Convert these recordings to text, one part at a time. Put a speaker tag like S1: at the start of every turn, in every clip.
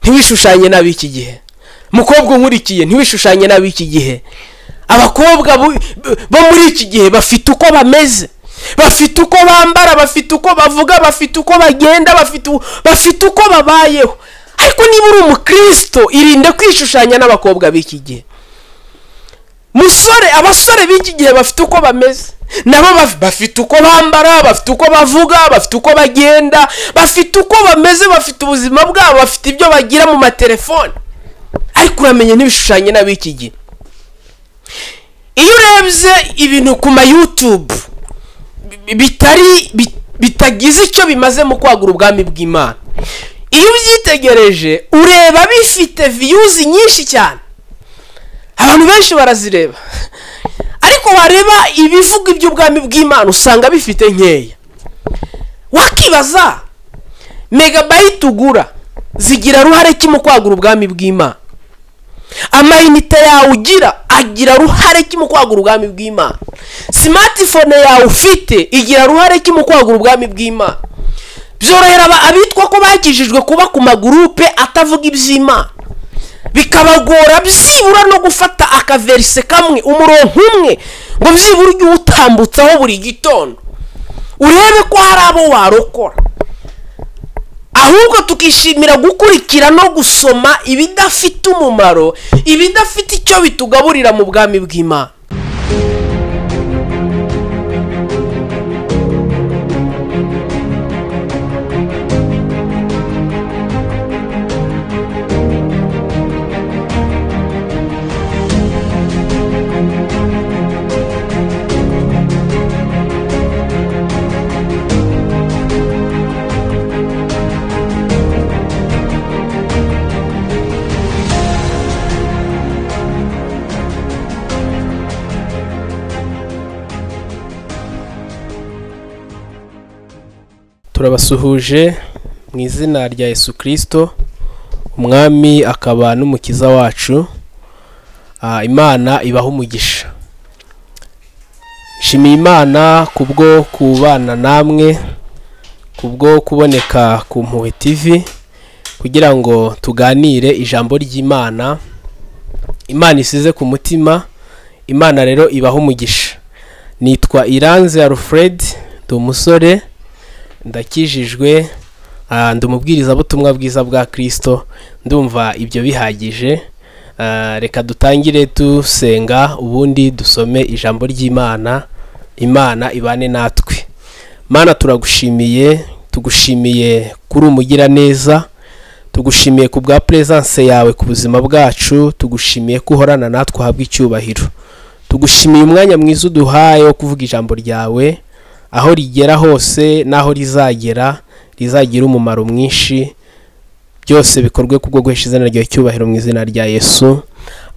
S1: ntiwishushanye n'ab'iki gihe mukobwa unkurikiye ntiwishushanye n'ab'iki gihe abakobwa bo muri iki gihe bafite uko bameze bafite uko bambara bafite uko bavuga bafite uko bagenda bafite uko babayeho ariko niba uri umukristo irinde kwishushanya n'abakobwa b'iki gihe musore abasore b'iki gihe bafite uko bameze nabo bafite uko bambara bafite uko bavuga bafite uko bagenda bafite uko bameze bafite ubuzima bwabo bafite ibyo bagira mu matelefone ariko uramenye n'ibishushanyo n'ab'iki gihe iyo urebye ibintu ku mayutubu bitari bitagize icyo bimaze mu kwagura ubwami bw'imana iyo ubyitegereje ureba bifite viyuzi nyinshi cyane abantu benshi barazireba ariko wareba ibivuga iby'ubwami bw'imana usanga bifite nkeya wakibaza megabayiti ugura zigira ruhare ki mu kwagura ubwami bw'imana amayinite yawe ugira agira ruhare ki mu kwagura ubwami bw'imana simatifone yawe ufite igira ruhare ki mu kwagura ubwami bw'imana byorohera abitwa ko bakijijwe kuba ku magurupe atavuga iby'imana bikabagora byibura no gufata akaverise kamwe umurongo umwe ngo byibura ujye uwutambutsaho buri gitondo urebe ko hari abo warokora ahubwo tukishimira gukurikira no gusoma ibidafite umumaro ibidafite icyo bitugaburira mu bwami bw'imana turabasuhuje mu izina rya Yesu kirisito umwami akaba n'umukiza wacu imana ibaho umugisha nshimiye imana kubwo kubana namwe kubwo kuboneka ku mpuhwe TV kugira ngo tuganire ijambo ry'imana imana isize ku mutima imana rero ibaho umugisha nitwa iranze alfred ndi umusore ndakijijwe ndi umubwirizabutumwa bwiza bwa kirisito ndumva ibyo bihagije reka dutangire dusenga ubundi dusome ijambo ry'imana imana ibane natwe mana turagushimiye tugushimiye kuri umugira neza tugushimiye ku bwa perezanse yawe ku buzima bwacu tugushimiye ko uhorana natwe uhabwa icyubahiro tugushimiye umwanya mwiza uduhaye wo kuvuga ijambo ryawe aho rigera hose n'aho rizagera rizagira umumaro mwinshi byose bikorwe kubwo guhesha izina rya cyubahiro mu izina rya yesu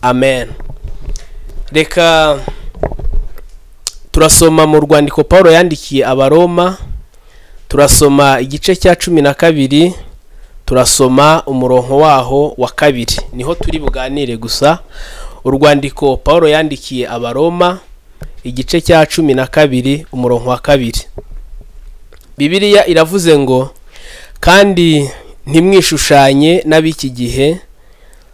S1: amen reka turasoma mu rwandiko paul yandikiye abaroma turasoma igice cya cumi na kabiri turasoma umurongo waho wa kabiri niho turi buganire gusa urwandiko paul yandikiye abaroma igice cya cumi na kabiri umurongo wa kabiri bibiliya iravuze ngo kandi ntimwishushanye n'ab'iki gihe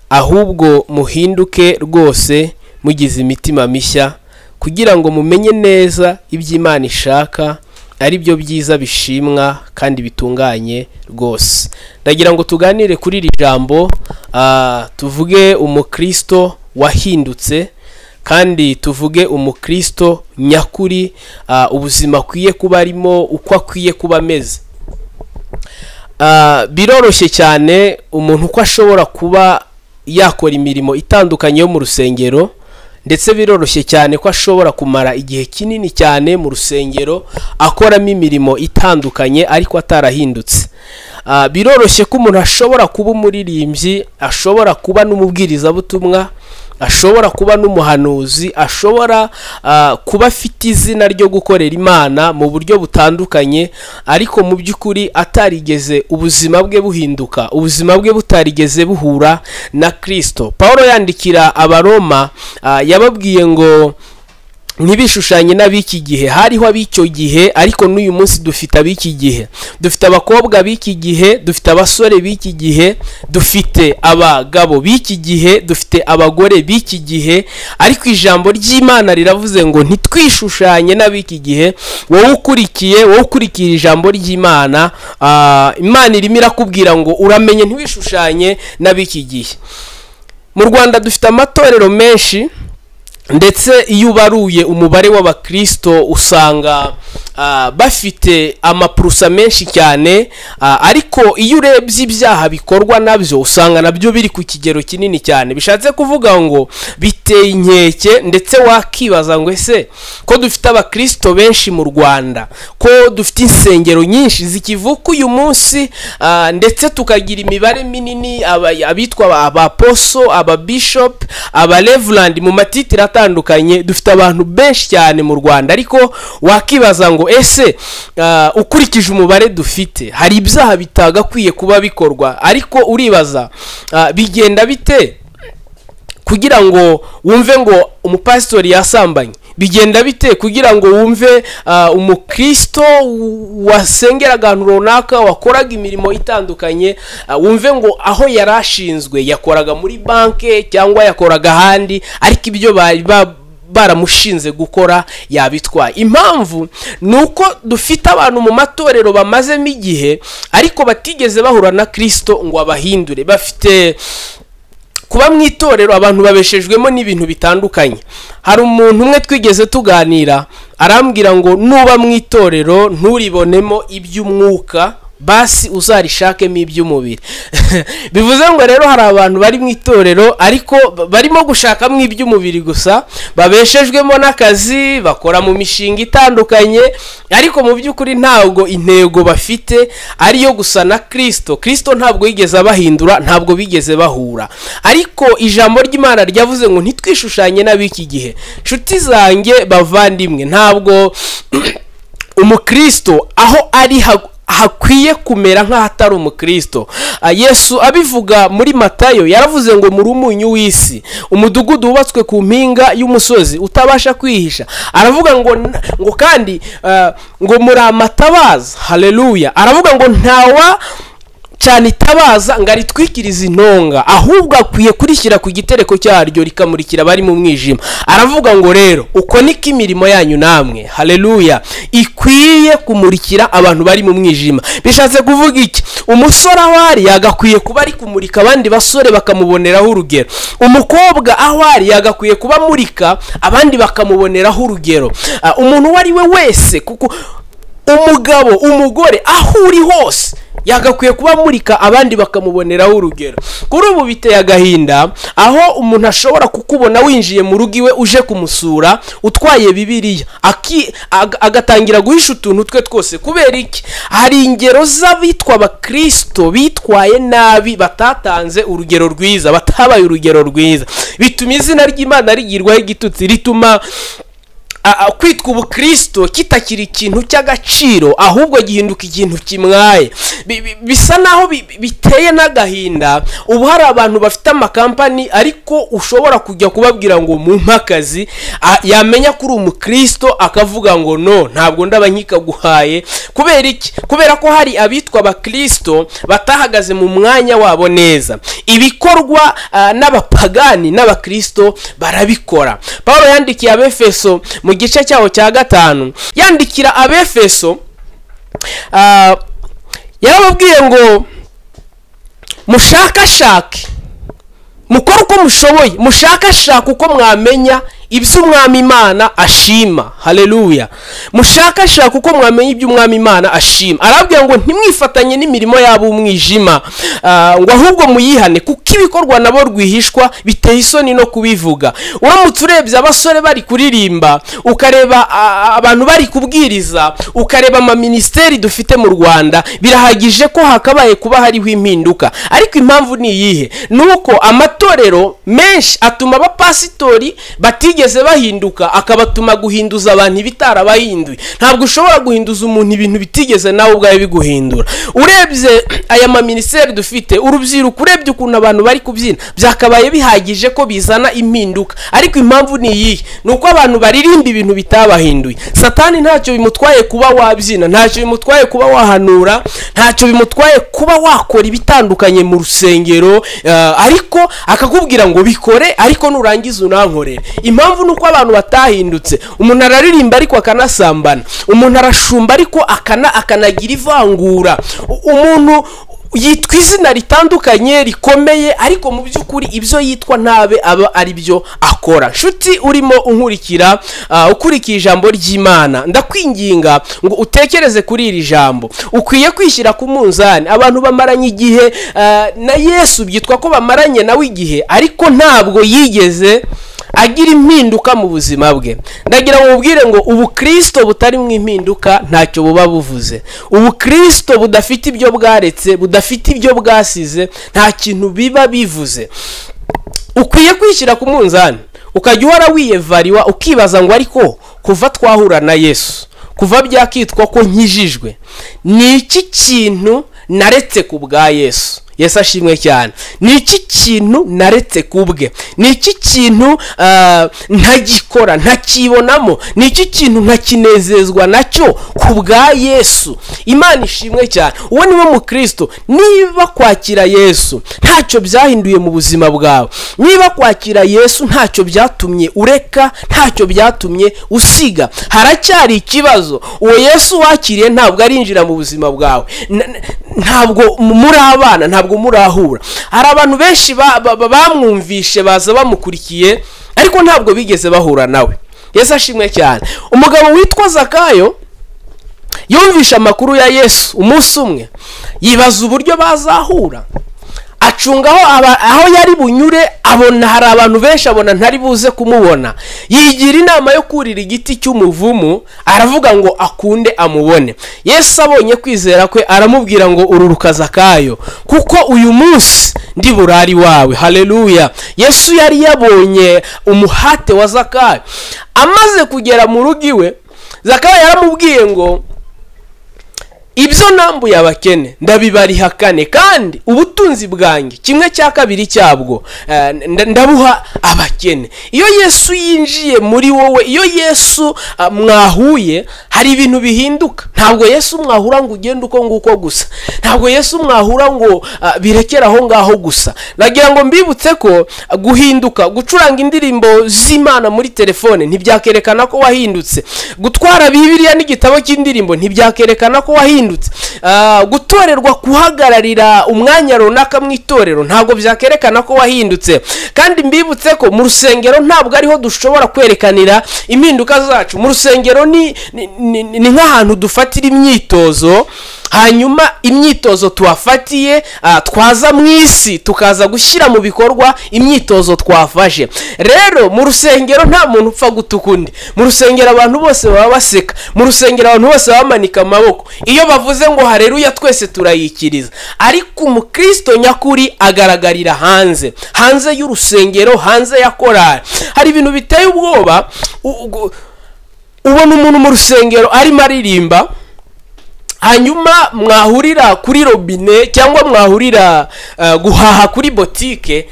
S1: ahubwo muhinduke rwose mugize imitima mishya kugira ngo mumenye neza iby'imana ishaka ari byo byiza bishimwa kandi bitunganye rwose ndagira ngo tuganire kuri iri jambo tuvuge umukristo wahindutse kandi tuvuge umukristo nyakuri ubuzima akwiye kuba arimo uko akwiye kuba ameze biroroshye cyane umuntu uko ashobora kuba yakora imirimo itandukanye yo mu rusengero ndetse biroroshye cyane ko ashobora kumara igihe kinini cyane mu rusengero akoramo imirimo itandukanye ariko atarahindutse biroroshye ko umuntu ashobora kuba umuririmbyi ashobora kuba n'umubwirizabutumwa ashobora kuba n'umuhanuzi ashobora kuba afite izina ryo gukorera imana mu buryo butandukanye ariko mu by'ukuri atarigeze ubuzima bwe buhinduka ubuzima bwe butarigeze buhura na kirisito paul yandikira abaroma yababwiye ngo ntibishushanye n'ab'iki gihe hariho ab'icyo gihe ariko n'uyu munsi dufite ab'iki gihe dufite abakobwa b'iki gihe dufite abasore b'iki gihe dufite abagabo b'iki gihe dufite abagore b'iki gihe ariko ijambo ry'imana riravuze ngo ntitwishushanye n'ab'iki gihe wowe ukurikiye wowe ukurikira ijambo ry'imana ah, imana irimo irakubwira ngo uramenye ntiwishushanye n'ab'iki gihe mu rwanda dufite amatorero menshi ndetse iyo ubaruye umubare w'abakirisito usanga ah, bafite amapurusa menshi cyane ah, ariko iyo urebye ibyaha bikorwa nabyo usanga nabyo biri ku kigero kinini cyane bishatse kuvuga ngo biteye inkeke ndetse wakibaza ngo ese ko dufite abakirisito benshi mu rwanda ko dufite insengero nyinshi zikivuka uyu munsi ah, ndetse tukagira imibare minini aba- abitwa abaposo ababishopu abarevurandi mu matitire atandukanye dufite abantu benshi cyane mu rwanda ariko wakibaza ngo ese ah, ukurikije umubare dufite hari ibyaha bitagakwiye kuba bikorwa ariko uribaza ah, bigenda bite kugira ngo wumve ngo umupasitori yasambanye bigenda bite kugira ngo wumve ah, umukristo w- wasengera ahantu runaka wakoraga imirimo itandukanye ah, wumve ngo aho yari ashinzwe yakoraga muri banki cyangwa yakoraga ahandi ariko ibyo bari ba- baramushinze gukora yabitwaye impamvu ni uko dufite abantu mu matorero bamazemo igihe ariko batigeze bahura na kirisito ngo abahindure bafite kuba mu itorero abantu babeshejwemo n'ibintu bitandukanye hari umuntu umwe twigeze tuganira arambwira ngo nuba mu itorero nturibonemo iby'umwuka basi uzarishakemo iby'umubiri bivuze ngo rero hari abantu bari mu itorero ariko ba- barimo gushakamo iby'umubiri gusa babeshejwemo n'akazi bakora mu mishinga itandukanye ariko mu by'ukuri ntabwo intego bafite ariyo gusa na kirisito kirisito ntabwo yigeze abahindura ntabwo bigeze bahura ariko ijambo ry'imana ryavuze ngo ntitwishushanye n'ab'iki gihe nshuti zanjye bavandimwe ntabwo umukristo aho ari ha- hakwiye kumera nk'ahatari umukristo Ah, yesu abivuga muri matayo yaravuze ngo muri umunyu w'isi umudugudu wubatswe ku mpinga y'umusozi utabasha kwihisha aravuga ngo n- ngo kandi ah, ngo muri amatabaza haleluya aravuga ngo ntawa cyane itabaza ngo aritwikirize intonga ahubwo akwiye kurishyira ku gitereko cyaryo rikamurikira abari mu mwijima aravuga ngo rero uko niko imirimo yanyu namwe haleluya ikwiye kumurikira abantu bari mu mwijima bishatse kuvuga iki umusore aho ari yagakwiye kuba ari kumurika abandi basore bakamuboneraho urugero umukobwa aho ari yagakwiye kuba amurika abandi bakamuboneraho urugero Ah, umuntu uwo ari we wese kuko umugabo umugore aho uri hose yagakwiye kuba amurika abandi bakamuboneraho urugero kuri ubu biteye agahinda aho umuntu ashobora kukubona winjiye mu rugo iwe uje kumusura utwaye bibiriya aki- ag- agatangira guhisha utuntu twe twose kubera iki hari ingero z'abitwa abakirisito bitwaye nabi batatanze urugero rwiza batabaye urugero rwiza bituma izina ry'imana rigirwaho igitutsi rituma a- a- kwitwa ubukristo kitakiri ikintu cy'agaciro ahubwo gihinduka ikintu kimwaye Bi- bi- bisa naho bi- bi- biteye n'agahinda ubu hari abantu bafite amakampani ariko ushobora kujya kubabwira ngo mumpe akazi a- yamenya ko uri umukristo akavuga ngo no ntabwo ndaba nkikaguhaye kubera iki kubera ko hari abitwa abakristo batahagaze mu mwanya wabo neza ibikorwa ah, n'abapagani n'abakristo barabikora paul yandikiye abefeso mu gice cyaho cya gatanu yandikira abefeso ah, yarababwiye ngo mushakashake mukore uko mushoboye mushakashaka uko mwamenya ibyo umwami imana ashima haleluya mushakashaka uko mwamenya ibyo umwami imana ashima arababwira ngo ntimwifatanye n'imirimo yabo umwijima Ah, ngo ahubwo muyihane kuko ibikorwa nabo rwihishwa biteye isoni no kubivuga uramutse urebye abasore bari kuririmba ukareba ah, abantu bari kubwiriza ukareba amaminisiteri dufite mu rwanda birahagije ko hakabaye kuba hariho impinduka ariko impamvu ni iyihe ni uko amatorero menshi atuma abapasitori batigeze bahinduka akabatuma guhinduza abantu ibitarabahinduye ntabwo ushobora guhinduza umuntu ibintu bitigeze nawe ubwawe biguhindura urebye aya maminiseri dufite urubyiruko urebye ukuntu abantu bari kubyina byakabaye bihagije ko bizana impinduka ariko impamvu ni iyihe ni uko abantu baririmba ibintu bitabahinduye satani ntacyo bimutwaye kuba wabyina ntacyo bimutwaye kuba wahanura ntacyo bimutwaye kuba wakora ibitandukanye mu rusengero eh, ariko akakubwira ngo bikore ariko nurangiza unankorere impamvu ni uko abantu batahindutse umuntu araririmba ariko akanasambana umuntu arashumba ariko akana akanagira ivangura U- umuntu yitwa izina ritandukanye rikomeye ariko mu by'ukuri ibyo yitwa ntabe aba ari byo akora nshuti urimo unkurikira ah, ukurikira ijambo ry'imana ndakwinginga ngo utekereze kuri iri jambo ukwiye kwishyira ku munzani abantu bamaranye igihe ah, na yesu byitwa ko bamaranye nawe igihe ariko ntabwo yigeze agira impinduka mu buzima bwe ndagira ngo mubwire ngo ubukristo butarimo impinduka ntacyo buba buvuze ubukristo budafite ibyo bwaretse budafite ibyo bwasize nta kintu biba bivuze ukwiye kwishyira ku munzani ukajya uhora wiyevariwa ukibaza ngo ariko kuva twahura na yesu kuva byakitwa ko nkijijwe ni iki kintu naretse ku bwa yesu yesu ashimwe cyane ni iki kintu naretse ku bwe ni iki kintu ah, ntagikora ntakibonamo ni iki kintu ntakinezezwa nacyo ku bwa yesu imana ishimwe cyane uwo niwe mukristo niba kwakira yesu ntacyo byahinduye mu buzima bwawe niba kwakira yesu ntacyo byatumye ureka ntacyo byatumye usiga haracyari ikibazo uwo yesu wakiriye ntabwo arinjira mu buzima bwawe N- n- ntabwo muri abana ntabwo murahura hari abantu benshi ba- ba- ba- bamwumvishe baza bamukurikiye ariko ntabwo bigeze bahura nawe yesu ashimwe cyane umugabo witwa zakayo yumvishe amakuru ya yesu umunsi umwe yibaza uburyo bazahura acunga aho aba- aho yari bunyure abona hari abantu benshi abona ntari buze kumubona yigira inama yo kurira igiti cy'umuvumu aravuga ngo akunde amubone yesu abonye kwizera kwe aramubwira ngo ururukaza kayo kuko uyu munsi ndi burari wawe haleluya yesu yari yabonye umuhate wa zakayo amaze kugera mu rugo iwe zakayo yaramubwiye ngo ibyo nambuye abakene ndabibariha kane kandi ubutunzi bwanjye kimwe cya kabiri cyabwo eh, nda- ndabuha abakene iyo yesu yinjiye muri wowe iyo yesu ah, mwahuye hari ibintu bihinduka ntabwo yesu mwahura ngo ugende uko nguko gusa ntabwo yesu mwahura ngo ah, birekere aho ngaho gusa nagira ngo mbibutse ko ah, guhinduka gucuranga indirimbo z'imana muri telefone ntibyakwerekana ko wahindutse gutwara bibiliya n'igitabo cy'indirimbo ntibyakwerekana ko wahindutse Ah, gutorerwa guhagararira umwanya runaka mu itorero ntabwo byakwerekana ko wahindutse kandi mbibutse ko mu rusengero ntabwo ariho dushobora kwerekanira impinduka zacu mu rusengero ni, ni, ni, ni nk'ahantu dufatira imyitozo hanyuma imyitozo tuhafatiye ah, twaza mu isi tukaza gushyira mu bikorwa imyitozo twafashe rero mu rusengero nta muntu upfa gutuka undi mu rusengero abantu bose baba baseka mu rusengero abantu bose baba bamanika amaboko iyo bavuze ngo hareruya twese turayikiriza ariko umukristo nyakuri agaragarira hanze hanze y'urusengero hanze ya korari hari ibintu biteye ubwoba u- u- ubona umuntu mu rusengero arimo aririmba hanyuma mwahurira kuri robine cyangwa mwahurira eh, guhaha kuri botike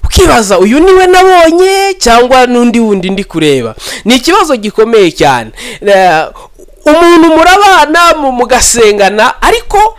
S1: ukibaza uyu niwe nabonye cyangwa n'undi wundi ndi kureba ni ikibazo gikomeye cyane Eh, umuntu murabana mu- mugasengana ariko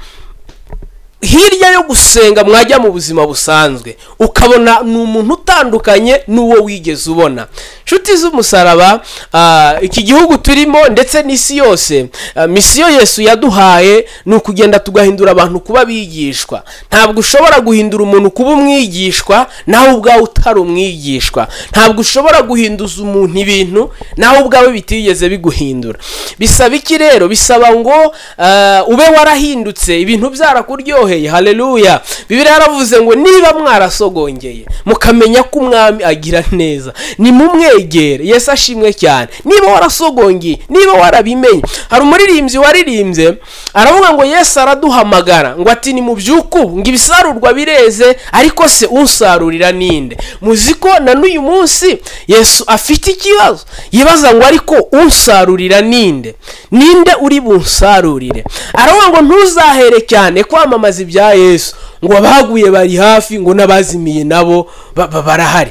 S1: hirya yo gusenga mwajya mu buzima busanzwe ukabona ni umuntu utandukanye n'uwo wigeze ubona inshuti z'umusaraba ah, iki gihugu turimo ndetse n'isi yose ah, misiyo yesu yaduhaye ni ukugenda tugahindura abantu kuba abigishwa ntabwo ushobora guhindura umuntu kuba umwigishwa nawe ubwawe utari umwigishwa ntabwo ushobora guhinduza umuntu ibintu nawe ubwawe bitigeze biguhindura bisaba iki rero bisaba ngo ah, ube warahindutse ibintu byarakuryoheye haleluya bibiri yaravuze ngo niba mwarasogongeye mukamenya ko umwami agira neza nimumwegere kwegera yesu ashimwe cyane niba warasogongiye niba warabimenye hari umuririmbyi waririmbye aravuga ngo yesu araduhamagara ngo ati ni mu by'uku ngo ibisarurwa bireze ariko se usarurira ninde muzi ko na n'uyu munsi yesu afite ikibazo yibaza ngo ariko usarurira ninde ninde uri bunsarurire aravuga ngo ntuzahere cyane kwamamaza ibya yesu ngo abaguye bari hafi ngo n'abazimiye nabo ba- ba- barahari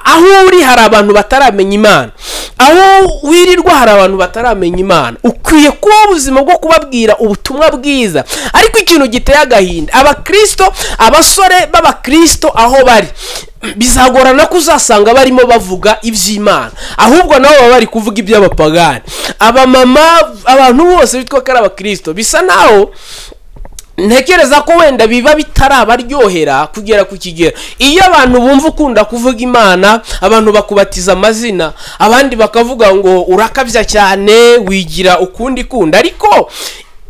S1: aho uri hari abantu bataramenya imana aho wirirwa hari abantu bataramenya imana ukwiye kuba ubuzima bwo kubabwira ubutumwa bwiza ariko ikintu giteye agahinda abakristo abasore b'abakristo aho bari bizagorana ko uzasanga barimo bavuga iby'imana ahubwo nabo baba bari kuvuga iby'abapagani abamama abantu bose bitwa ko ari abakristo bisa naho ntekereza ko wenda biba bitarabaryohera kugera ku kigero iyo abantu bumva ukunda kuvuga imana abantu bakubatiza amazina abandi bakavuga ngo urakabya cyane wigira ukundi kundi ariko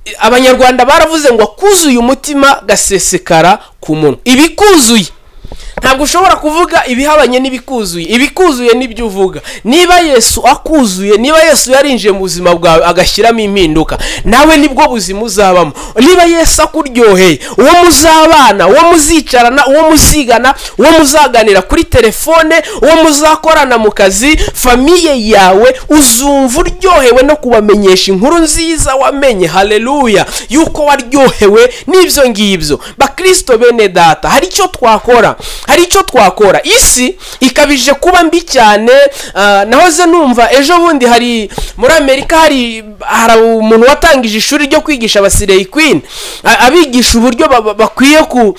S1: i- abanyarwanda baravuze ngo akuzuye umutima gasesekara ku munwa ibikuzuye ntabwo ushobora kuvuga ibihabanye n'ibikuzuye ibikuzuye nibyo uvuga niba yesu akuzuye niba yesu yarinjiye mu buzima bwawe agashyiramo impinduka nawe nibwo buzima uzabamo niba yesu akuryoheye uwo muzabana uwo muzicarana uwo muzigana uwo muzaganira kuri telefone uwo muzakorana mu kazi famiye yawe uzumva uryohewe no kubamenyesha inkuru nziza wamenye haleluya yuko waryohewe n'ibyo ngibyo bakristo bene data hari icyo twakora hari icyo twakora isi ikabije kuba mbi cyane ah, nahoze numva ejo bundi hari muri amerika hari hari umuntu watangije ishuri ryo kwigisha abasireyi kwini abigisha uburyo ba- ba- bakwiye ku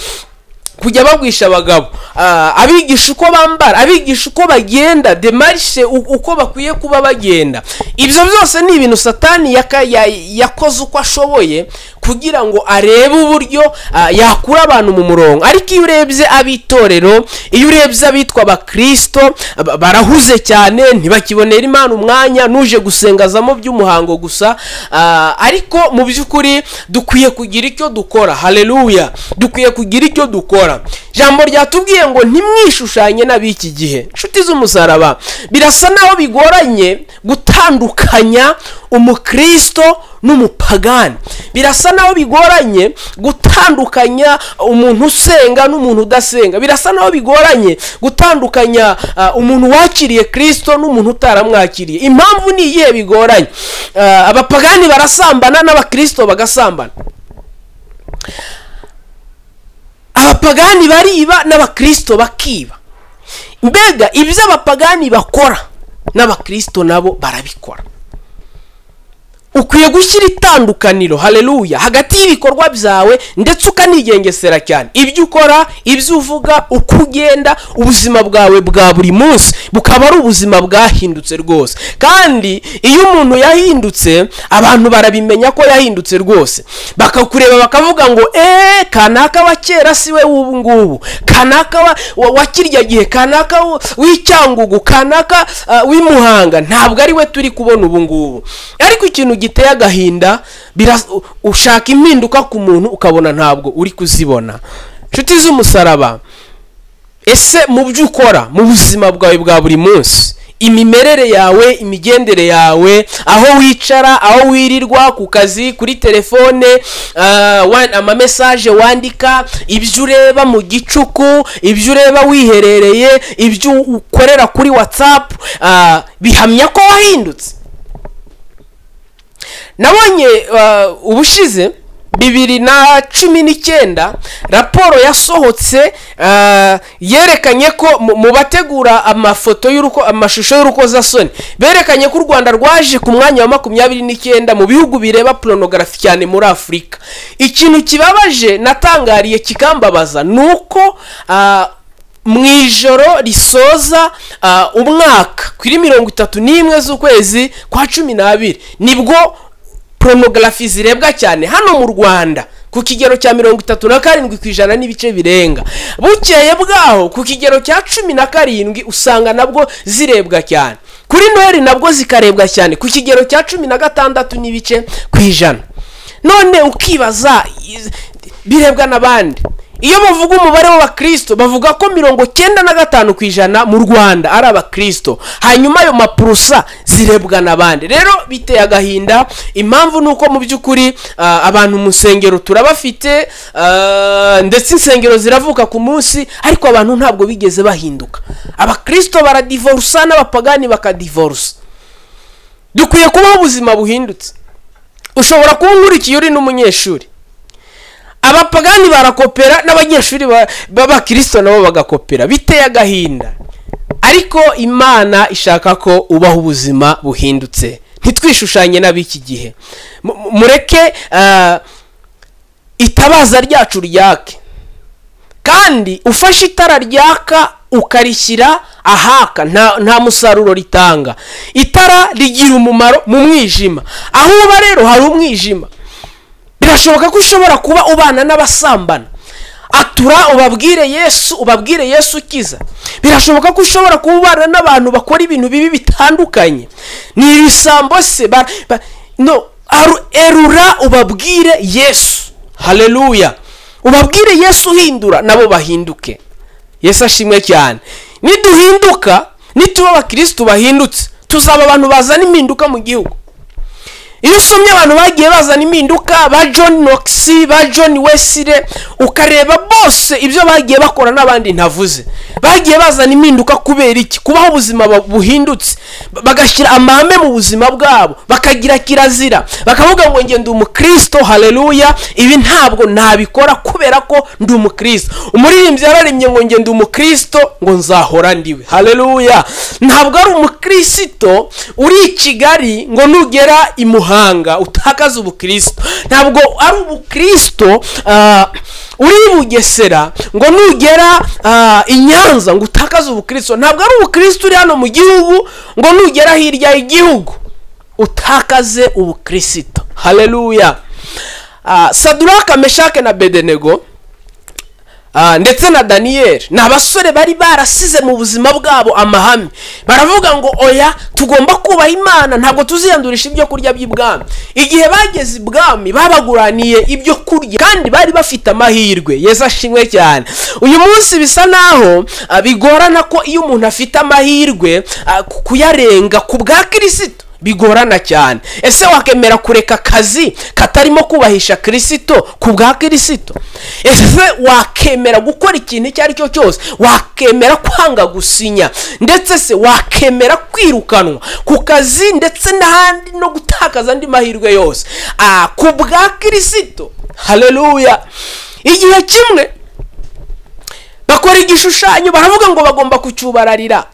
S1: kujya babwisha abagabo Ah, abigisha uko bambara abigisha uko bagenda demarishe u- uko bakwiye kuba bagenda ibyo byose ni ibintu satani yaka- ya- yakoze uko ashoboye kugira ngo arebe uburyo ah, yakura abantu mu murongo ariko iyo urebye ab'itorero iyo urebye abitwa abakristo ba- barahuze cyane ntibakibonera imana umwanya n'uje gusengazamo by'umuhango gusa Ah, ariko mu by'ukuri dukwiye kugira icyo dukora haleluya dukwiye kugira icyo dukora ijambo ryatubwiye ngo ntimwishushanye n'ab'iki gihe inshuti z'umusaraba birasa naho bigoranye gutandukanya umukristo n'umupagani birasa naho bigoranye gutandukanya umuntu usenga n'umuntu udasenga birasa naho bigoranye gutandukanya ah, umuntu wakiriye kristo n'umuntu utaramwakiriye impamvu ni iyihe bigoranye Ah, abapagani barasambana n'abakristo bagasambana abapagani bariba n'abakristo bakiba mbega ibyo abapagani bakora n'abakristo nabo barabikora ukwiye gushyira itandukaniro haleluya hagati y'ibikorwa byawe ndetse ukanigengesera cyane ibyo ukora ibyo uvuga uko ugenda ubuzima bwawe bwa buri munsi bukaba ari ubuzima bwahindutse rwose kandi iyo umuntu yahindutse abantu barabimenya ko yahindutse rwose bakakureba bakavuga ngo eee kanaka wa kera si we w'ubu ngubu kanaka wa- wa- wa kirya gihe kanaka w- w'icyangugu kanaka ah, w'imuhanga ntabwo ari we turi kubona ubu ngubu ariko ikintu giteye agahinda biras- u- ushaka impinduka ku muntu ukabona ntabwo uri kuzibona inshuti z'umusaraba ese mu byo ukora mu buzima bwawe bwa buri munsi imimerere yawe imigendere yawe aho wicara aho wirirwa ku kazi kuri telefone ah, wa- amamesaje wandika ibyo ureba mu gicuku ibyo ureba wiherereye ibyo ukorera kuri whatsapp ah, bihamya ko wahindutse nabonye uh, ubushize bibiri na cumi n'icyenda raporo yasohotse uh, yerekanye ko mu- mu bategura amafoto y'uruko amashusho y'urukozasoni berekanye ko u rwanda rwaje ku mwanya wa makumyabiri n'icyenda mu bihugu bireba porunogarafi cyane muri afurika ikintu kibabaje natangariye kikambabaza ni uko uh, mu ijoro risoza ah, umwaka kuri mirongo itatu n'imwe z'ukwezi kwa cumi n'abiri nibwo poromogarafi zirebwa cyane hano mu rwanda ku kigero cya mirongo itatu na karindwi ku ijana n'ibice birenga bukeye bwaho ku kigero cya cumi na karindwi usanga nabwo zirebwa cyane kuri noheli nabwo zikarebwa cyane ku kigero cya cumi na gatandatu n'ibice ku ijana none ukibaza iz- birebwa n'abandi iyo bavuga umubare w'abakristo bavuga ko mirongo cyenda na gatanu ku ijana mu rwanda ari abakristo hanyuma ayo mapurusa zirebwa n'abandi rero biteye agahinda impamvu ni uko mu by'ukuri ah, abantu mu nsengero turabafite ah, ndetse insengero ziravuka ku munsi ariko abantu ntabwo bigeze bahinduka abakristo baradivorusa n'abapagani bakadivorusa dukwiye kubaho ubuzima buhindutse ushobora kuba unkurikiye uri n'umunyeshuri abapagani barakopera n'abanyeshuri ba- b'abakirisito nabo bagakopera biteye agahinda ariko imana ishaka ko ubaho ubuzima buhindutse ntitwishushanye n'ab'iki gihe Mu- mu- mureke ah, itabaza ryacu ryake kandi ufashe itara ryaka ukarishyira ahaka nta, nta musaruro ritanga itara rigira umumaro mu mwijima aho uba rero hari umwijima birashoboka ko ushobora kuba ubana n'abasambana atura ubabwire yesu ubabwire yesu ukiza birashoboka ko ushobora kuba ubana n'abantu bakora ibintu bibi bitandukanye ni ibisambo se ba- ba- no aru- erura ubabwire yesu haleluya ubabwire yesu uhindura nabo bahinduke yesu ashimwe cyane niduhinduka nituba abakirisitu bahindutse tuzaba abantu bazana impinduka mu gihugu iyo usomye abantu bagiye bazana impinduka ba john knox ba john wesire ukareba bose ibyo bagiye bakora n'abandi ntavuze bagiye bazana impinduka kubera iki kubaho ubuzima bu- buhindutse ba- bagashyira amahame mu buzima bwabo bakagira kirazira bakavuga ngo njye ndi umukristo haleluya ibi ntabwo nabikora kubera ko ndi umukristo umuririmbyi yararemye ngo njye ndi umukristo ngo nzahora ndiwe haleluya ntabwo ari umukristo uri i kigali ngo nugera i muhanga utakaze ubukristo ntabwo ari umukristo ah, uri i bugesera ngo nugera ah, i nyanza ngo utakaze ubukristo ntabwo ari umukristo uri hano mu gihugu ngo nugera hirya y'igihugu utakaze ubukristo haleluya Ah, saduraka meshake na bedenego Ah, ndetse na daniyeli ni abasore bari barasize mu buzima bwabo amahame baravuga ngo oya tugomba kubaha imana ntabwo tuziyandurisha ibyo kurya by'ibwami igihe bageze ibwami babaguraniye ibyo kurya kandi bari bafite amahirwe yesu ashimwe cyane uyu munsi bisa naho ah, bigorana ko iyo umuntu afite amahirwe ah, ku- kuyarenga ku bwa kirisito bigorana cyane ese wakemera kureka akazi katarimo kubahisha kirisito ku bwa kirisito ese wakemera gukora ikintu icyo ari cyo cyose wakemera kwanga gusinya ndetse se wakemera kwirukanwa ku kazi ndetse n'ahandi no gutakaza andi mahirwe yose Ah, ku bwa kirisito haleluya igihe kimwe bakora igishushanyo baravuga ngo bagomba kucyubararira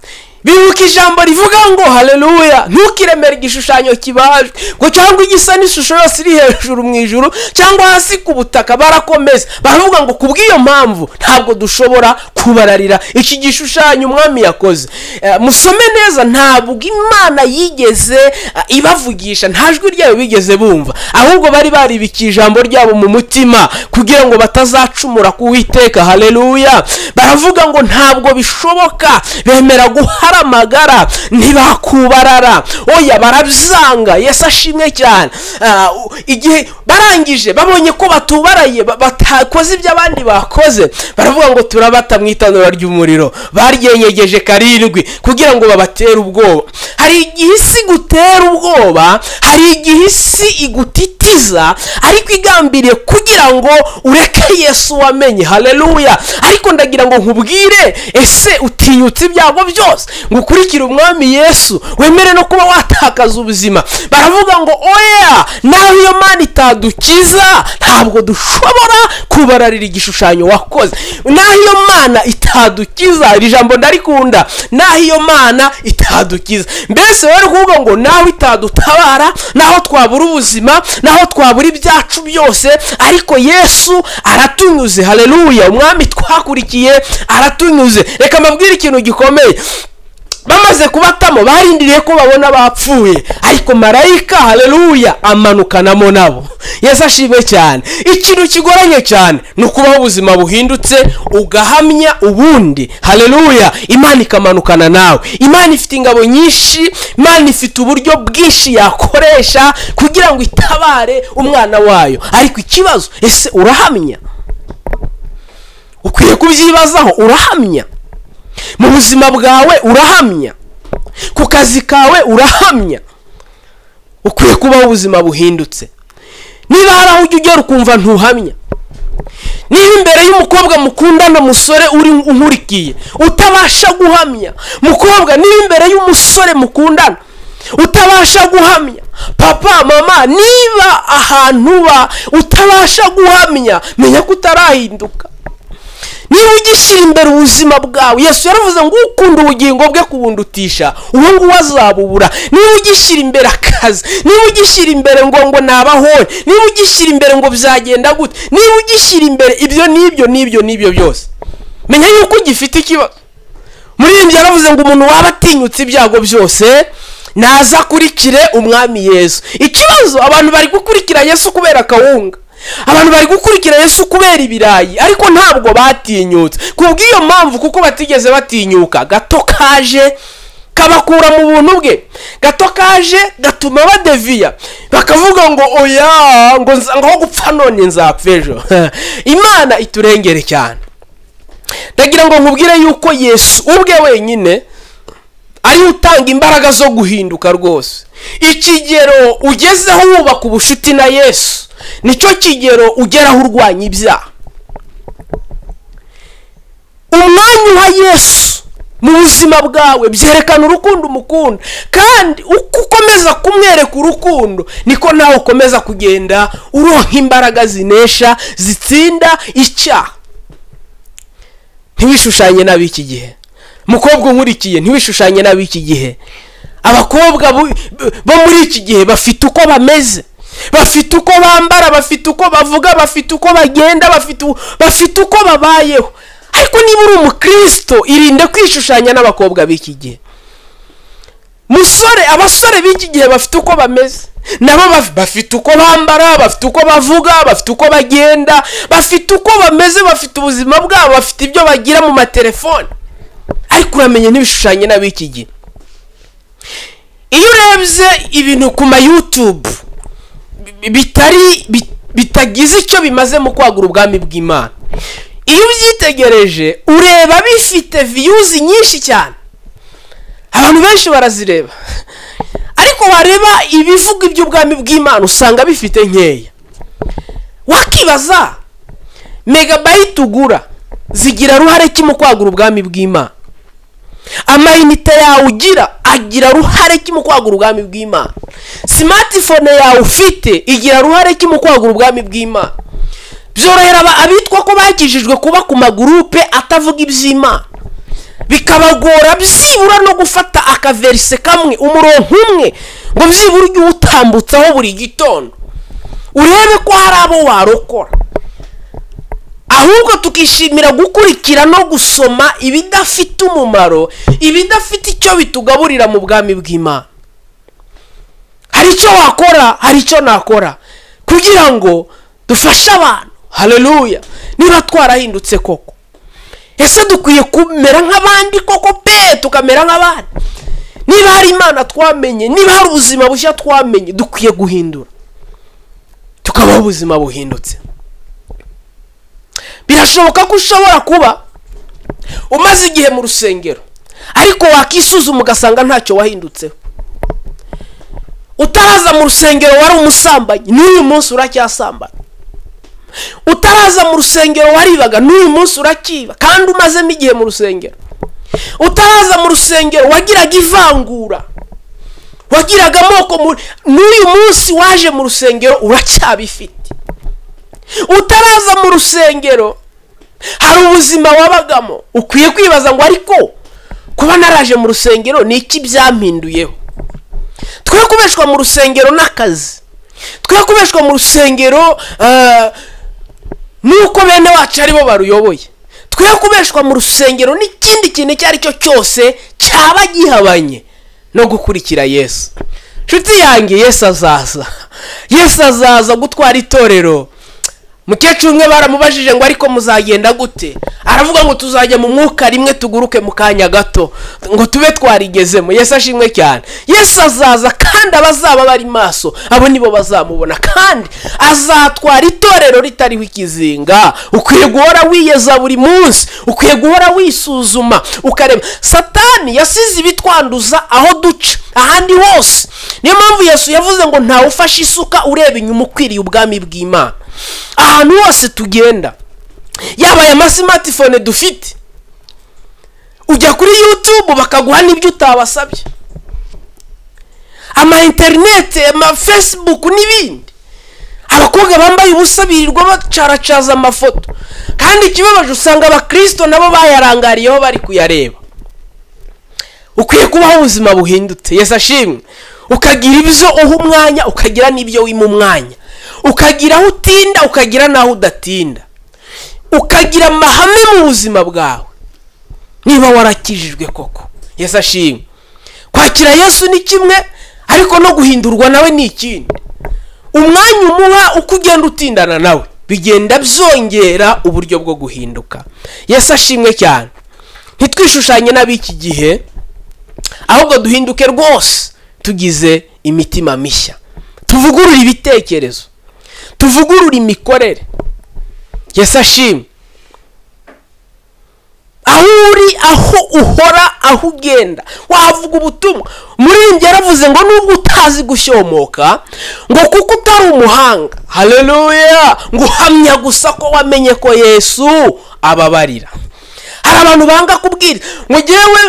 S1: bibuka ijambo rivuga ngo haleluya ntukiremere igishushanyo kibajwe ngo cyangwa igisa n'ishusho yose iri hejuru mu ijuru cyangwa hasi ku butaka barakomeza baravuga ngo kubw'iyo mpamvu ntabwo dushobora kubararira iki gishushanyo umwami yakoze Eh, musome neza ntabwo imana yigeze eh, ibavugisha nta jwi ryayo bigeze bumva ahubwo bari baribika ijambo ryabo mu mutima kugira ngo batazacumura ku witeka haleluya baravuga ngo ntabwo bishoboka bemera guhara amagara ntibakubarara oya barabyanga yesu ashimwe cyane Ah, u- igihe barangije babonye ko batubaraye ba- batakoze ibyo abandi bakoze baravuga ngo turabata mu itanura ry'umuriro baryenyegeje karindwi kugira ngo babatere ubwoba hari igihe isi igutera ubwoba hari igihe isi igutitiza ariko igambiriye kugira ngo ureke yesu wamenye haleluya ariko ndagira ngo nkubwire ese utinyutse ibyago byose ngo ukurikire umwami yesu wemere no kuba watakaza ubuzima baravuga ngo oya naho iyo mana itadukiza ntabwo dushobora kubararira igishushanyo wakoze naho iyo mana itadukiza iri jambo ndarikunda naho iyo mana itadukiza mbese rero kuvuga ngo naho itadutabara naho twabura ubuzima naho twabura ibyacu byose ariko yesu aratunyuze haleluya umwami twakurikiye aratunyuze reka mbabwire ikintu gikomeye bamaze kubatamo barindiriye ko babona bapfuye ariko marayika haleluya amanukanamo nabo yesu ashimwe cyane ikintu kigoranye cyane ni ukubaho ubuzima buhindutse ugahamya ubundi haleluya imana ikamanukana nawe imana ifite ingabo nyinshi imana ifite uburyo bwinshi yakoresha kugira ngo itabare umwana wayo ariko ikibazo ese urahamya kubyibazaho urahamya mu buzima bwawe urahamya ku kazi kawe urahamya ukwiye kubaho ubuzima buhindutse niba hari aho ujya ugera ukumva ntuhamya niba imbere y'umukobwa mukundana umusore uri unkurikiye utabasha guhamya mukobwa niba imbere y'umusore mukundana utabasha guhamya papa mama niba ahantu uba utabasha guhamya menya ko utarahinduka niba ugishyira imbere ubuzima bwawe yesu yaravuze ngo ukunda ubugingo bwe kubundutisha uwo nguwo azabubura niba ugishyira imbere akazi niba ugishyira imbere ngo ngo nabahore niba ugishyira imbere ngo byagenda gute niba ugishyira imbere ibyo n'ibyo n'ibyo n'ibyo byose menya yuko ugifite ikibazo muririmbyi yaravuze ngo umuntu waba atinyutse ibyago byose nazakurikire umwami yesu ikibazo abantu bari gukurikira yesu kubera akawunga abantu bari gukurikira yesu kubera ibirayi ariko ntabwo batinyutse kubw'iyo mpamvu kuko batigeze batinyuka gato kaje kabakura mu buntu bwe gato kaje gatuma badeviya bakavuga ngo oya ngo nza- ngaho gupfa none nzapfa ejo imana iturengere cyane ndagira ngo nkubwire yuko yesu ubwe wenyine ariwe utanga imbaraga zo guhinduka rwose ikigero ugezeho wubaka ubucuti na yesu nicyo kigero ugeraho urwanya ibyaha umwanya uha yesu mu buzima bwawe byerekana urukundo umukunda kandi uko ukomeza kumwereka urukundo niko nawe ukomeza kugenda uronka imbaraga zinesha zitsinda icyaha ntiwishushanye n'ab'iki gihe mukobwa unkurikiye ntiwishushanye n'ab'iki gihe abakobwa bu- b- bo muri iki gihe bafite uko bameze bafite uko bambara bafite uko bavuga bafite uko bagenda bafite u- bafite uko babayeho ariko niba uri umukristo irinde kwishushanya n'abakobwa b'iki gihe musore abasore b'iki gihe bafite uko bameze nabo baf- bafite uko bambara bafite uko bavuga bafite uko bagenda bafite uko bameze bafite ubuzima bwabo bafite ibyo bagira mu matelefone ariko uramenya n'ibishushanyo n'ab'iki gihe iyo urebye ibintu ku ma YouTube bi- bitari bi- bitagize icyo bimaze mu kwagura ubwami bw'imana iyo ubyitegereje ureba bifite viyuzi nyinshi cyane abantu benshi barazireba ariko wareba ibivuga iby'ubwami bw'imana usanga bifite nkeya wakibaza megabayiti ugura zigira ruhare ki mu kwagura ubwami bw'imana amayinite yawe ugira agira ruhare ki mu kwagura ubwami bw'imana simatifone yawe ufite igira ruhare ki mu kwagura ubwami bw'imana byorohera aba- abitwa ko bakijijwe kuba ku magurupe atavuga iby'imana bikabagora byibura no gufata akaverise kamwe umurongo umwe ngo byibura ujye uwutambutsaho buri gitondo urebe ko hari abo warokora ahubwo tukishimira gukurikira no gusoma ibidafite umumaro ibidafite icyo bitugaburira mu bwami bw'imana hari icyo wakora hari icyo nakora kugira ngo dufashe abantu haleluya niba twarahindutse koko ese dukwiye kumera nk'abandi koko pe tukamera nk'abandi niba hari imana twamenye niba hari ubuzima bushya twamenye dukwiye guhindura tukabaho ubuzima buhindutse birashoboka ko ushobora kuba umaze igihe mu rusengero ariko wakisuzuma ugasanga ntacyo wahindutseho utaraza mu rusengero wari umusambanyi n'uyu munsi uracyasambana utaraza mu rusengero waribaga n'uyu munsi urakiba kandi umazemo igihe mu rusengero utaraza mu rusengero wagiraga ivangura wagiraga amoko mu- n'uyu munsi waje mu rusengero uracyabifite utaraza mu rusengero hari ubuzima wabagamo ukwiye kwibaza ngo ariko kuba naraje mu rusengero ni iki byampinduyeho twe kubeshwa mu rusengero n'akazi twe kubeshwa mu rusengero eh, nuko bene wacu aribo baruyoboye twe kubeshwa mu rusengero n'ikindi kintu icyo ari cyo cyose cyaba gihabanye no gukurikira yesu nshuti yanjye yesu azaza yesu azaza gutwara itorero mukecuru umwe baramubajije ngo ariko muzagenda gute aravuga ngo tuzajya mu mwuka rimwe tuguruke mu kanya gato ngo tube twarigezemo yesu ashimwe cyane yesu azaza kandi abazaba bari maso abo nibo bazamubona kandi azatwara itorero ritariho ikizinga ukwiye guhora wiyeza buri munsi ukwiye guhora wisuzuma ukareba satani yasize ibitwanduza aho duca ahandi hose niyo mpamvu yesu yavuze ngo ntawe ufashe isuka ureba inyuma ukwiriye ubwami bw'imana ahantu hose tugenda yaba aya masimatifone dufite ujya kuri yutube bakaguha n'ibyo utabasabye ama interineti ama fesibuku n'ibindi abakobwa bambaye ubusa birirwa bacaracaza amafoto kandi ikibabaje usanga abakirisito nabo bayarangariyeho bari kuyareba ukwiye kubaho ubuzima buhindutse yesu ashimwe ukagira ibyo uha umwanya ukagira n'ibyo wima umwanya ukagira aho utinda ukagira n'aho udatinda ukagira amahame mu buzima bwawe niba warakijijwe koko yesu ashimwe kwakira yesu ni kimwe ariko no guhindurwa nawe ni ikindi umwanya umuha uko ugenda utindana nawe bigenda byongera uburyo bwo guhinduka yesu ashimwe cyane ntitwishushanye n'ab'iki gihe ahubwo duhinduke rwose tugize imitima mishya tuvugurure ibitekerezo tuvugurure imikorere yesu ashimwe aho uri aho uhora aho ugenda wavuga ubutumwa muririmbyi yaravuze ngo nubwo utazi gushyomoka ngo kuko utari umuhanga hareruya ngo uhamya gusa ko wamenye ko yesu ababarira hari abantu banga kubwira ngo ngewe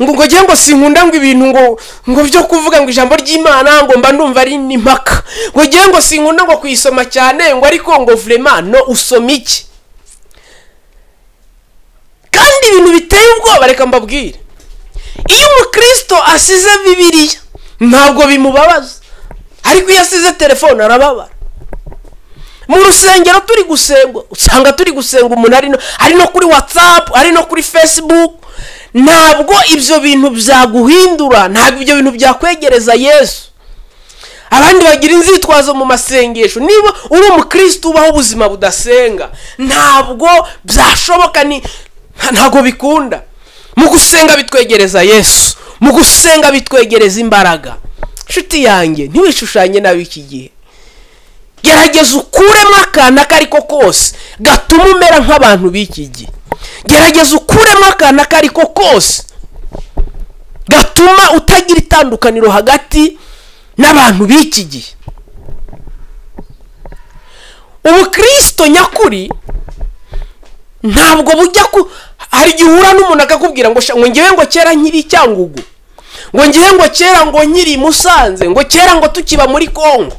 S1: ngo ngo ngewe ngo sinkunda ngo ibintu ngo ngo byo kuvuga ngo ijambo ry'imana ngo mba ndumva ari n'impaka ngo ngewe ngo sinkunda ngo kuyisoma cyane ngo ariko ngo vurema no usoma iki kandi ibintu biteye ubwoba reka mbabwire iyo umukristo asize bibiriya ntabwo bimubabaza ariko iyo asize telefone arababara mu rusengero turi gusenga usanga turi gusenga umuntu ari no ari no kuri watsapu ari no kuri fesibuku ntabwo ibyo bintu byaguhindura ntabwo ibyo bintu byakwegereza yesu abandi bagira inzitwazo mu masengesho niba uri umukristo ubaho ubuzima budasenga ntabwo byashoboka ni ntabwo bikunda mu gusenga bitwegereza yesu mu gusenga bitwegereza imbaraga inshuti yanjye ntiwishushanye n'ab'iki gihe gerageza ukuremo akantu ako ari ko kose gatuma umera nk'abantu b'iki gihe gerageza ukuremo akantu ako ari ko kose gatuma utagira itandukaniro hagati n'abantu b'iki gihe ubukristo nyakuri ntabwo bujya ku hari igihe uhura n'umuntu akakubwira ngo ngo ngewe ngo kera nkiri cyangugu ngo ngewe ngo kera ngo nkiri musanze ngo kera ngo tukiba muri kongo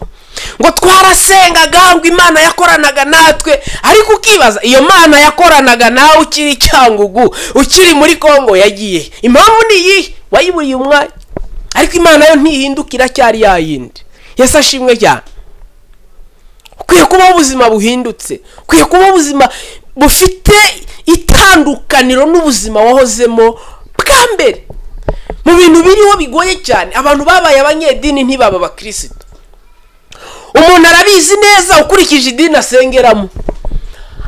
S1: ngo twarasengaga ngo imana yakoranaga natwe ariko ukibaza iyo mana yakoranaga nawe ukiri cyangugu ukiri muri kongo yagiye impamvu ni iyi wayiburiye umwanya ariko imana yo ntihinduka iracyari yayindi yesi ashimwe cyane ukwiye kubaho ubuzima buhindutse ukwiye kubaho ubuzima bufite itandukaniro n'ubuzima wahozemo bwa mbere mu bintu biriho bigoye cyane abantu babaye abanyedini ntibaba abakirisito umuntu arabizi neza ukurikije idini asengeramo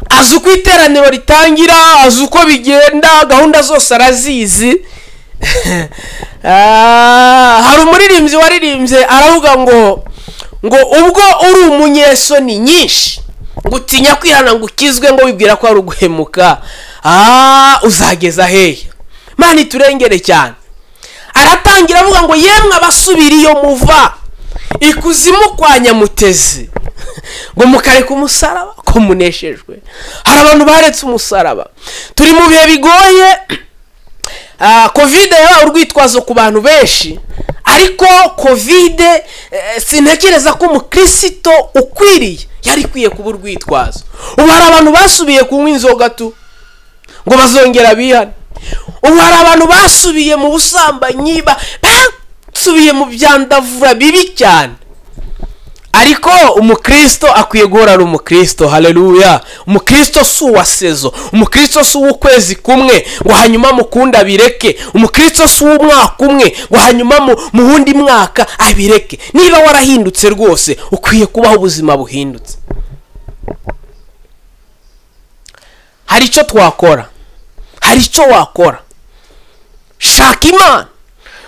S1: azi uko iteraniro ritangira azi uko bigenda gahunda zose arazizi hari umuririmbyi waririmbye aravuga ngo ngo ubwo uri umunyesoni nyinshi ngo utinya kwihana ngo ukizwe ngo wibwira ko ari uguhemuka uzageza hehe mani turengere cyane aratangira avuga ngo yemwe abasubira iyo muva ikuzimu kwa nyamutezi ngo mukareka umusaraba ko muneshejwe hari abantu baretse umusaraba turi mu bihe bigoye kovide yabaye urwitwazo ku bantu benshi ariko kovide sintekereza ko umukristo ukwiriye yari ikwiye kuba urwitwazo ubu hari abantu basubiye kunywa inzoga tu ngo bazongera bihane ubu hari abantu basubiye mu busambanyi basubiye mu byandavura bibi cyane ariko umukristo akwiye guhora ari umukristo hareruya umukristo si uwa sezo umukristo si uw'ukwezi kumwe ngo hanyuma mukunda abireke umukristo si uw'umwaka umwe ngo hanyuma mu wundi mwaka abireke niba warahindutse rwose ukwiye kubaho ubuzima buhindutse hari icyo twakora hari icyo wakora shaka imana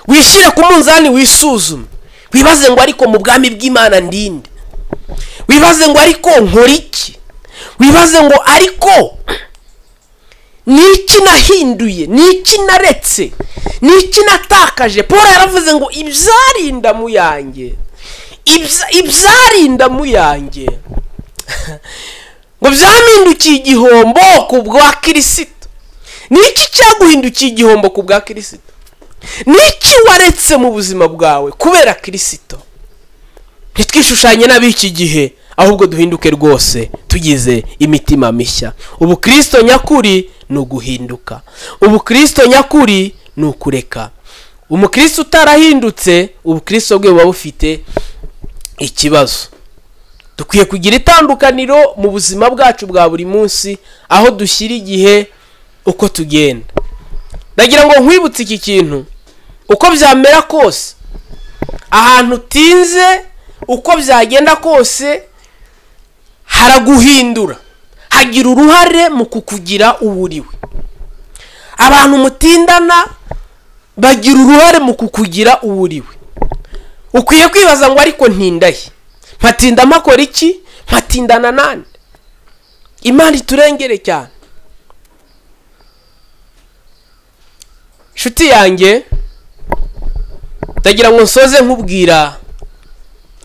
S1: wishyire ku munzani wisuzume wibaze ngo ariko mu bwami bw'imana ndinde wibaze ngo ariko nkora iki wibaze ngo ariko ni iki nahinduye ni iki naretse ni iki natakaje paul yaravuze ngo ibyarinda mu yanjye ibya- ibyarinda mu yanjye ngo byampindukiye igihombo ku bwa kirisito ni iki cyaguhindukiye igihombo ku bwa kirisito ni iki waretse mu buzima bwawe kubera kirisito ntitwishushanye n'ab'iki gihe ahubwo duhinduke rwose tugize imitima mishya ubu kirisito nyakuri ni uguhinduka ubu kirisito nyakuri ni ukureka umukristo utarahindutse ubu kirisito bwe buba bufite ikibazo dukwiye kugira itandukaniro mu buzima bwacu bwa buri munsi aho dushyira igihe uko tugenda ndagira ngo nkwibutse iki kintu uko byamera kose ahantu utinze uko byagenda kose haraguhindura hagira uruhare mu kukugira uwo uriwe abantu mutindana bagira uruhare mu kukugira uwo uriwe ukwiye kwibaza ngo ariko ntindahe mpatinda mpakora iki mpatindana nande imana iturengere cyane inshuti yanjye ndagira ngo nsoze nkubwira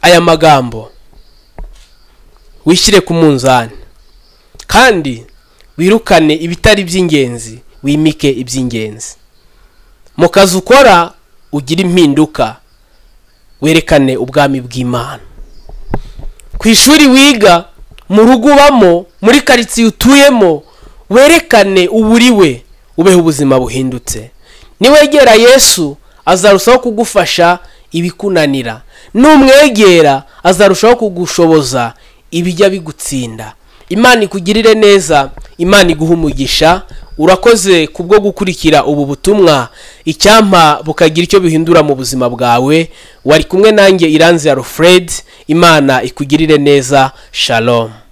S1: aya magambo wishyire ku munzani kandi wirukane ibitari iby'ingenzi wimike iby'ingenzi mu kazi ukora ugire impinduka werekane ubwami bw'imana ku ishuri wiga mu rugo ubamo muri karitsiye utuyemo werekane uburiwe ubeho ubuzima buhindutse niwegera yesu azarushaho kugufasha ibikunanira numwegera azarushaho kugushoboza ibijya bigutsinda imana ikugirire neza imana iguhe umugisha urakoze kubwo gukurikira ubu butumwa icyampa bukagira icyo bihindura mu buzima bwawe wari kumwe nanjye iranzi ya rufred imana ikugirire neza shalom